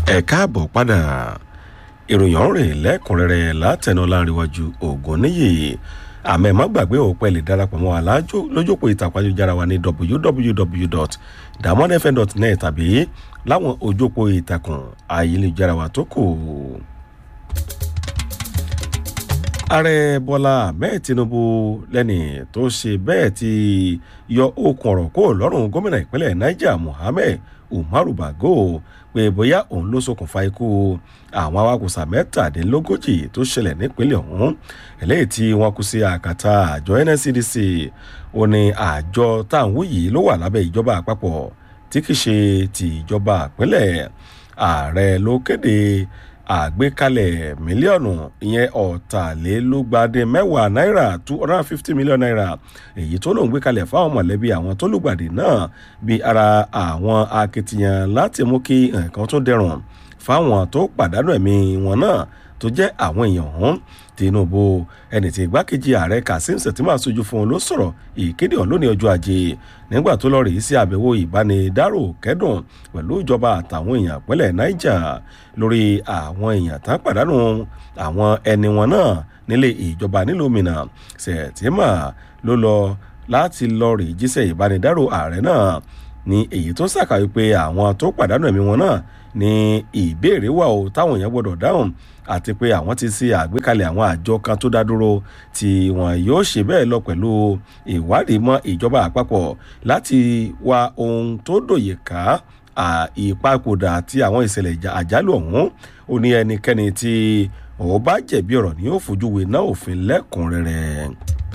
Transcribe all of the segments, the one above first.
ẹ káàbọ̀ padà ìròyìn ọ̀rìn lẹ́kùnrẹ́rẹ́ látẹnu láríwájú ògùn níyì àmọ́ ẹ má gbàgbé òpẹ́ lè darapọ̀ mọ́ alájò lójópọ̀ ìtàkùn ayélujára wa ní www.damonfm.net tàbí láwọn ojópọ̀ ìtàkùn ayélujára wa tó kù. ààrẹ bọ́lá ahmed tinubu lẹ́ni tó ṣe bẹ́ẹ̀ ti yọ okùn ọ̀rọ̀ kó lọ́rùn gómìnà ìpínlẹ̀ niger mohammed umaru bago pé bóyá òun ló ṣokùnfà ikú àwọn awakùsà mẹ́tàdínlógójì tó ṣẹlẹ̀ nípínlẹ̀ ọ̀hún eléyìí tí wọ́n kú sí àkàtà àjọ nscdc ó ní àjọ táwọn yìí ló wà lábẹ́ ìjọba àpapọ̀ tí kì í ṣe ti ìjọba ìpínlẹ̀ ààrẹ ló kéde àgbékalẹ̀ mílíọ̀nù ìyẹn ọ̀tàlélúgbàdé mẹ́wàá náírà two hundred and fifty million naira èyí tó lòún gbé kalẹ̀ fáwọn mọ̀lẹ́bí àwọn tó lùgbàdì náà bí ara àwọn akitiyan láti mú kí nǹkan tó dẹrùn fáwọn tó pàdánù ẹ̀mí wọn náà tó jẹ́ àwọn èèyàn ọ̀hún tinubu ẹni tí igbákejì ààrẹ kazeem sẹtìmá sojú fún un ló sọ̀rọ̀ ìkéde ọ̀hún lónìí ọjọ́ ajé nígbà tó lọ rèé sí àbẹ̀wò ìbánidárò kẹ́dùn pẹ̀lú ìjọba àtàwọn èèyàn pẹ́lẹ̀ niger lórí àwọn èèyàn tán pàdánù àwọn ẹni wọn náà nílé ìjọba nílùú mìíràn sẹtìmá ló lọ láti lọ rèé jíṣẹ́ ìbánidárò ààrẹ náà ní èyí tó ṣàkàwé pé àwọn tó pàdánù ẹ̀mí wọn náà ní ìbéèrè wà ó táwọn èèyàn gbọdọ̀ dáhùn àti pé àwọn ti ṣe àgbékalẹ̀ àwọn àjọ kan tó dá dúró tí wọn yóò ṣe bẹ́ẹ̀ lọ pẹ̀lú ìwádìí mọ́ ìjọba àpapọ̀ láti wá ohun tó dòye ká ìpapòdà àti àwọn ìṣẹ̀lẹ̀ àjálù ọ̀hún ó ní ẹnikẹ́ni tí òun bá jẹ̀bi ọ̀rọ̀ ní ó fojú wé náà òfin lẹ́kùnrẹ́rẹ́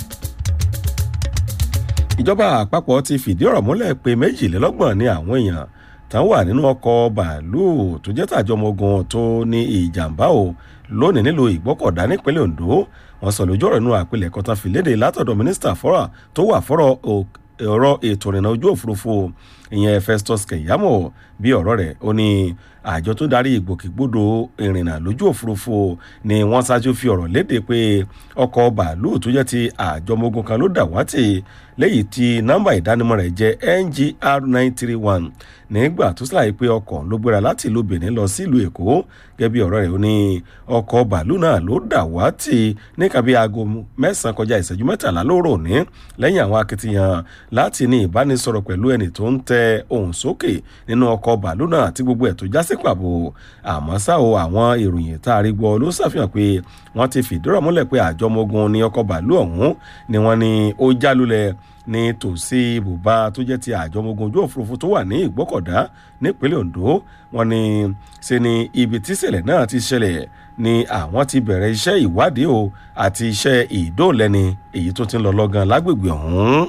ìjọba àpapọ̀ ti fìdí ọ̀rọ̀ múlẹ̀ pé méjìlélọ́gbọ̀n ní àwọn èèyàn tán wà nínú ọkọ̀ bàálù tó jẹ́ tàjọ ọmọ ogun tó ní ìjàmbá o lónìí nílùú ìgbọ́kọ̀dá nípínlẹ̀ ondo wọ́n sọ lójú ọ̀rọ̀ inú àpilẹ̀kọ tán fi léde látọ̀dọ̀ mínísítà fọ́rà tó wà fọ́rọ̀ ẹ̀rọ ètò ìrìnà ojú òfurufú ìyẹn festus keyamo bí ọ̀rọ̀ rẹ̀ ó ní àjọ tó darí ìgbòkègbodò ìrìnà lójú òfurufú ni wọ́n ṣáájú fi ọ̀rọ̀ léde pé ọkọ̀ bàálù tó jẹ́ ti àjọ ọmọ ogun kan ló dàwátì lẹ́yìn tí nọ́mbà ìdánimọ̀ rẹ̀ jẹ́ ngr nine three one nígbà tó ṣàlàyé pé ọkọ̀ ló gbéra láti ìlú benin lọ sílùú èkó gẹ́gẹ́ bí ọ̀rọ̀ rẹ̀ ó ní ọkọ̀ bàálù náà ló dàwátì ní kàbí aago mẹ́sàn-án kọjá ìṣẹ́jú mẹ́tàlá lóòrò ní lẹ́yìn àwọn akitiyan láti ní ìbánisọ̀rọ̀ pẹ̀lú ẹni tó ń tẹ ohùn sókè nínú ọkọ̀ bàálù náà tí gbogbo ẹ̀ tó já sí pàbò àmọ́ ṣá o àwọn ìròyìn tá a rí gbọ́ ló ṣàfihàn pé wọ́n ti fìdírọ̀ múlẹ̀ pé àjọ ọmọ ogun ní ọkọ̀ bàálù ọ̀hún ni wọ́n ní ó jálulẹ̀ ní tòsí ibùba tó jẹ́ ti àjọ ọmọ ogun ojú òfurufú tó wà ní ìgbọ́kọ̀dá nípínlẹ̀ ondo wọn ni ṣe ni ibi tíṣẹ̀lẹ̀ náà ti ṣẹlẹ̀ ni àwọn ti bẹ̀rẹ̀ iṣẹ́ ìwádìí o àti iṣẹ́ ìdóòlẹ́ni èyí tó ti ń lọ lọ́gán lágbègbè ọ̀hún.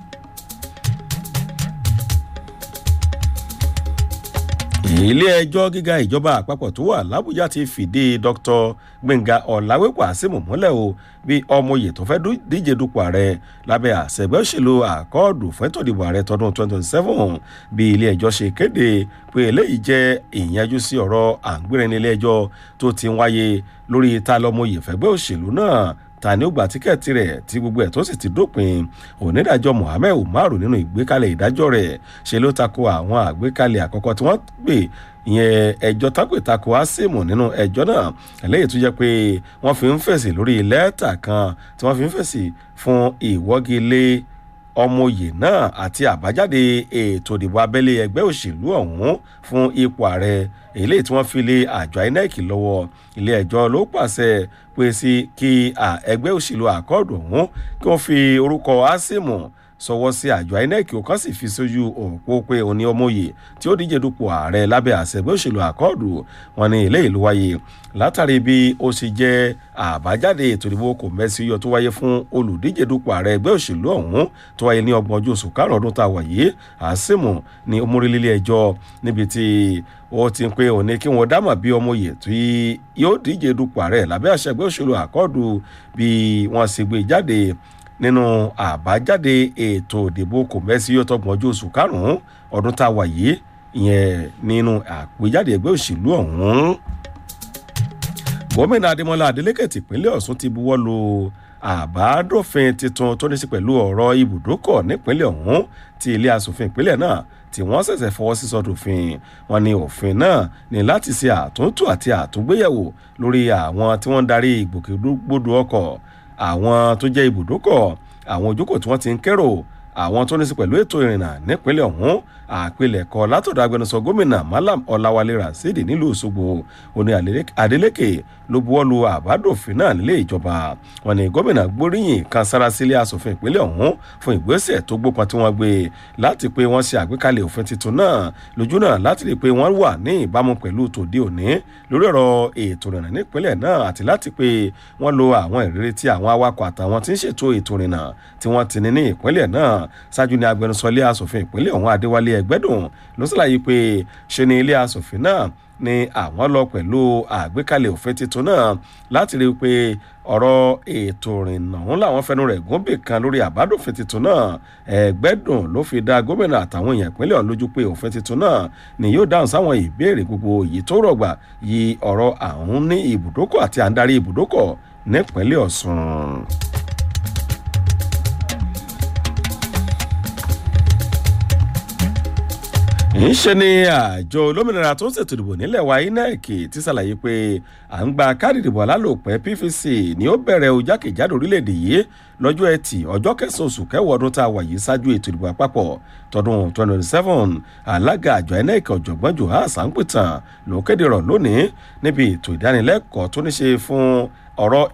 ilé ẹjọ́ gíga ìjọba àpapọ̀ tó wà lábújá ti fìdí dr gbẹ̀ngà ọ̀làwépọ̀ àsìmù múlẹ̀ o bí ọmọye tó fẹ́ díje dupò ààrẹ lábẹ́ àṣẹgbẹ́ òṣèlú àkọọ́dù fẹ́tò ìdìbò ààrẹ tọdún 2027 bí ilé ẹjọ́ ṣe kéde pé eléyìí jẹ́ ìyanjú sí ọ̀rọ̀ àǹgbẹ̀rẹ̀ ní ilé ẹjọ́ tó ti ń wáyé lórí ta lọ́mọye fẹ́gbẹ́ òṣèlú náà ta ni ó gba tíkẹ́ẹ̀tì rẹ̀ tí gbogbo ẹ̀ tó sì ti dópin onídàájọ́ mohammed umaru nínú ìgbékalẹ̀ ìdájọ́ rẹ̀ ṣe ló tako àwọn àgbékalẹ̀ àkọ́kọ́ tí wọ́n gbé ìyẹn ẹjọ́ tápè tako asimu nínú ẹjọ́ náà eléyìí tó jẹ́ pé wọ́n fi ń fèsì lórí lẹ́tà kan tí wọ́n fi ń fèsì fún ìwọ́gilé ọmọye náà àti àbájáde ètò ìdìbò abẹ́lé ẹgbẹ́ òṣèlú ọ̀hún fún ipò ààrẹ èyí tí wọ́n fi lé àjọ inec lọ́wọ́ ilé ẹjọ́ ló pàṣẹ pé sí kí ẹgbẹ́ òṣèlú àkọọ́dù ọ̀hún kí wọ́n fi orúkọ asimu sọwọ́ sí àjọ inec ó kàn sì fi sójú òpó pé òní ọmọye tí ó díje dupò ààrẹ lábẹ́ àṣẹgbẹ́ òṣèlú àkọọ́dù wọn ní ilé ìlú wáyé látàrí bí ó ṣe jẹ́ àbájáde ètò ìdìbò kò mẹ́sì yọ tó wáyé fún olùdíje dupò ààrẹ ẹgbẹ́ òṣèlú ọ̀hún tó wáyé ní ọgbọ̀n ọjọ́ oṣù karùn-ún ọdún tá a wà yìí àṣìmù ní omórílẹ̀ ẹjọ́ níbi tí ó ti ń pé òní kí wọ́n dámọ̀ bí ọmọye tí yóò díje dupò ààrẹ lábẹ́ àṣẹgbẹ́ òṣèlú àkọọ́dù bí wọ́n sì gbé jáde nínú àbájáde ètò ìdìbò kò mẹ́sì yóò tọgbọ̀n ọjọ́ oṣù karùn-ún ọdún tá a wà yìí ìyẹn nínú àpéjáde ẹgbẹ́ òṣèlú ọ̀hún. gómìnà adémọlá adélékè tìpínlẹ̀ ọ̀sùn ti buwọ́ lu àbádòfin tuntun tó ní sí pẹ̀lú ọ̀rọ̀ ibùdókọ̀ nípínlẹ̀ ọ̀hún tí ilé asòfin ìpínlẹ̀ náà tí wọ́n ṣẹ̀ṣẹ̀ fọwọ́ sí sọ́dọ̀fin wọn ni òfin náà ní láti ṣe àtúntò àti àtúngbéyẹ̀wò lórí àwọn tí wọ́n ń darí ìgbòkègbodò ọkọ̀ àwọn tó jẹ́ ibùdókọ̀ àwọn ojókòó tí wọ́n ti ń kérò àwọn tó ní sí pẹ̀lú ètò ìrìnnà nípínlẹ̀ ọ̀hún àpilẹ̀kọ látọ̀dọ̀ agbẹnusọ gómìnà malam ọláwálé rasidi nílùú òṣogbo òní adeleke ló buwọ́lu àbádòfin náà nílé ìjọba wọn ni gómìnà gbóríyìn kan sára sílé asòfin ìpínlẹ̀ ọ̀hún fún ìgbésẹ̀ tó gbópọn tí wọ́n gbé láti pé wọ́n ṣe àgbékalẹ̀ òfin tuntun náà lójú náà láti rí i pé wọ́n wà ní ìbámu pẹ̀lú tòde òní lórí ọ̀rọ̀ ètò ìrìnnà nípínlẹ̀ náà àti láti pé wọ́n lo àwọn ìrírí tí àwọn awakọ̀ àtàwọn tí ń ṣètò ètò ìrìnnà tí wọ́n ti ní ní ìpínlẹ̀ náà ṣáájú ní agbẹnusọ ilé asòfin ìpínlẹ̀ ọ̀hún adéwálé ẹgbẹ́dùn ló ṣàlàyé pé ṣe ni ilé asòfin náà ni àwọn lọ pẹ̀lú àgbékalẹ̀ òfin tuntun náà láti rí i pé ọ̀rọ̀ ètò ìrìnnà ọ̀hún làwọn fẹnu rẹ̀ gúnbì kan lórí àbádòfin tuntun náà ẹgbẹ́dùn ló fi dá gómìnà àtàwọn èèyàn ìpínlẹ̀ ọ̀hún lójú pé òfin tuntun náà ni yóò dáhùn sáwọn ìbéèrè gbogbo èyí tó rọ̀gbà yí ọ̀rọ̀ àwọn ní ibùdókọ̀ àti àǹdarí ibùdókọ̀ nípínlẹ̀ ọ̀sùn. ńṣe ni àjọ olómìnira tó ń ṣètò ìdìbò nílẹ̀ wa inec ti ṣàlàyé pé à ń gba káàdì ìdìbò alálòpẹ́ pvc ni ó bẹ̀rẹ̀ o jákèjádò orílẹ̀-èdè yìí lọ́jọ́ ẹtì ọjọ́ kẹsàn-án oṣù kẹwàá ọdún tá a wà yìí ṣáájú ètò ìdìbò àpapọ̀ tọdún 2027 alága àjọ inec ọ̀jọ̀gbọ́n johan sanpitan ló kéde rọ̀ lónìí níbi ètò ìdánilẹ́kọ̀ọ́ tó ní ṣe fún ọ̀rọ̀